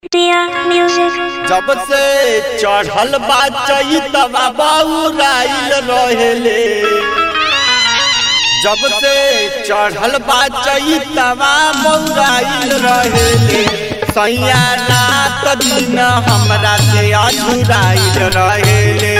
Dear music, जब से चढ़ल बा चैतवा बउराइल रहेले जब से चढ़ल बा चैतवा बउराइल रहेले सैया रात दिन हमरा से अझुराइल रहेले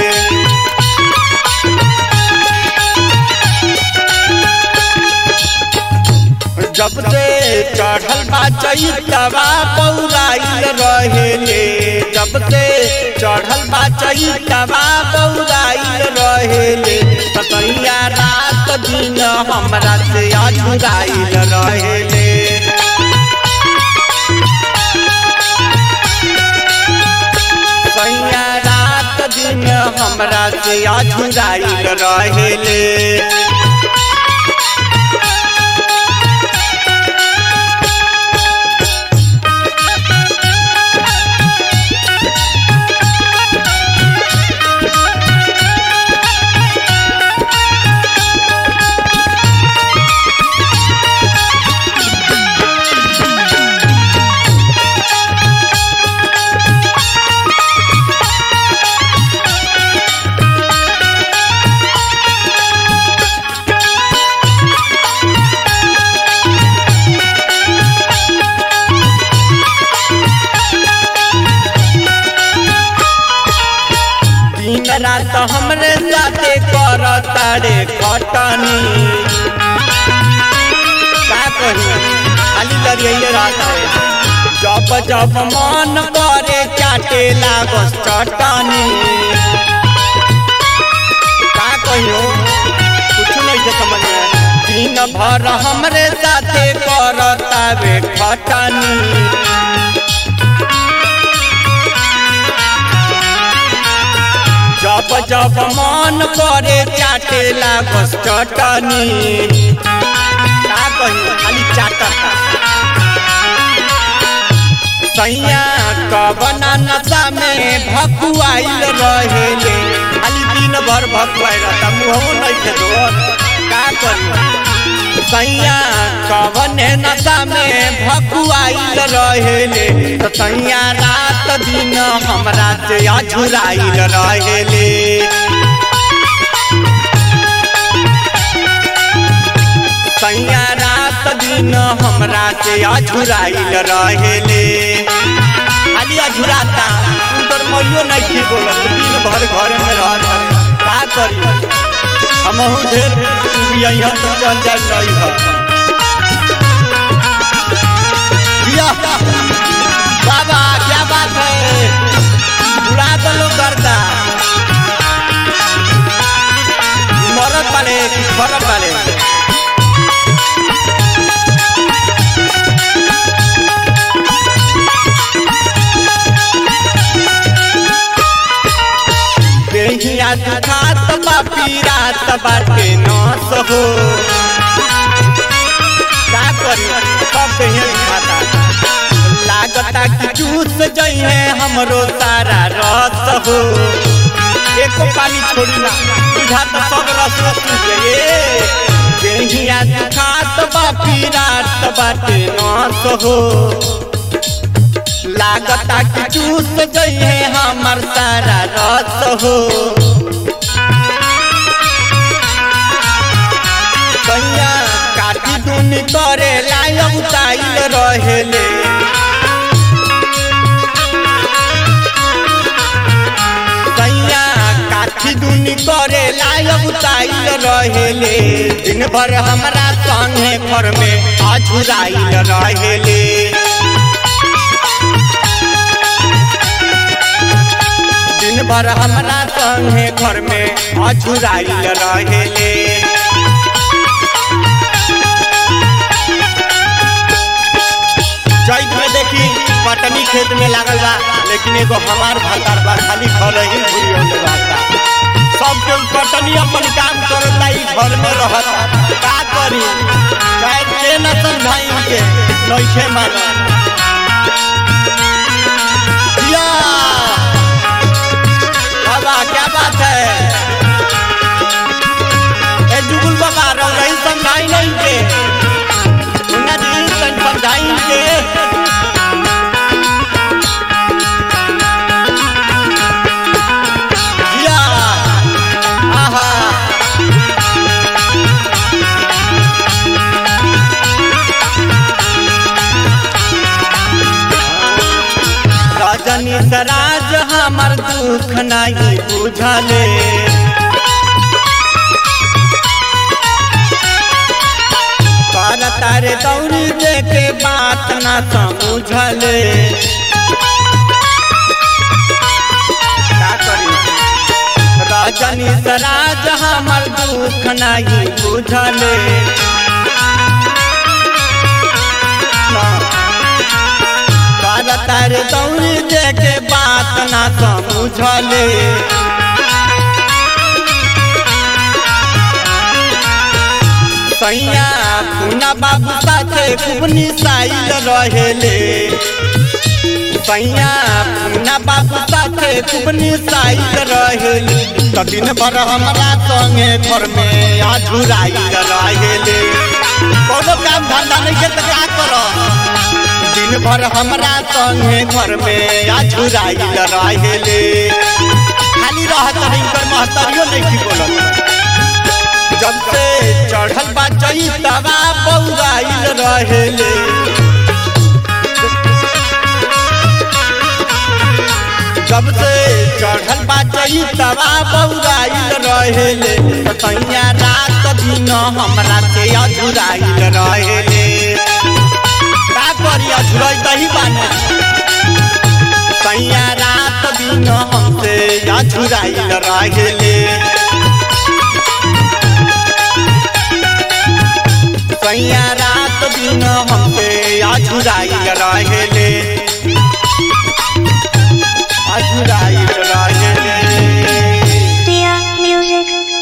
जब से चढ़ल बा चैतवा बउराइल रहेले जब से चढ़ल बा चैतवा बउराइल रहेले ततैया रात दिन हमरा से अझुराइल रहेले सैया रात दिन हमरा से अझुराइल रहेले दिन रात हमरे साथे कर तारे खटनी का कही खाली लड़िए रात है जब जब मन करे चाटे लागस चटनी का कहियो कुछ नहीं से समझ में आया। दिन भर हमरे साथे कर तारे खटनी जब जब मन करे चाटे लागस चटनी का कही खाली चाटता सैया कबना नशा में भकुआइल रहेले खाली दिन भर भकुआइल रहता मुँह नहीं थे का करी सैया कवने नशा में भकुआइल रहेले तो सैया रात दिन हमरा से अझुराइल रहेले सैया रात दिन हमरा से अझुराइल रहेले खाली अझुराता उनकर मइयो नहीं थी बोलत दिन भर घर में रह का करी हमहू ढेर यहाँ तो चल जाए रही है जिया, बाबा क्या बात है उड़ा दलो करता मरद वाले कि फरक वाले देहिया दुखात बा पीरात बाटे नस हो का करी सब देहिया दुखाता लागता कि चूस जइहे हमरो सारा रस हो एको पानी छोड़ी ना बुझात सब रस रस गए देहिया दुखात बा पीरात बाटे नस हो लागता कि चूस जइहे हमर सारा रस हो कैया काटी दुनी करे लायक उताइल रहेले कैया काठी दुनी करे लायक उताइल रहेले दिन भर हमरा संगे घर में अझुराइल रहेले दिन भर हमरा संगे घर में अझुराइल रहेले चैत में देखी कटनी खेत में लागल बा लेकिन एगो हमार भतार बा खाली घर ही घूरी होने बाता सब केहू कटनी अपन काम करता ई घर में रहता का करी चाहे के न समझाई के नइखे माना या बाबा क्या बात है ए जुगुल बाबा रह रही समझाई नहीं के उन्हें दी समझाई के रजनी सराज हमर दुख नहीं बुझले कर तारे दौड़ी देखे बात ना समझले का करी रजनी सराज हमर दुख नहीं बुझले कर तारे दौड़ी देखे बात ना समझले सैया पुना बाबू साथे खूब निसाइल रहेले सैया पुना बाबू साथे खूब निसाइल रहेले त दिन भर हमरा संगे घर में अझुराइल रहेले कोनो काम धंधा नहीं के त का कर दिन भर हमरा संगे घर में अझुराइल रहेले खाली रहत नहीं कर महतरियो नहीं की बोलत जब से चढ़ल बा चैतवा बौराइल रहेले जब से चढ़ल बा चैतवा बौराइल रहेले तैया रात दिन हमरा से अधुराइल रहेले का करी अधुराई दही बाने तैया रात दिन हमसे अधुराइल रहेले सैया रात दिन हमसे अझुराइल रहेले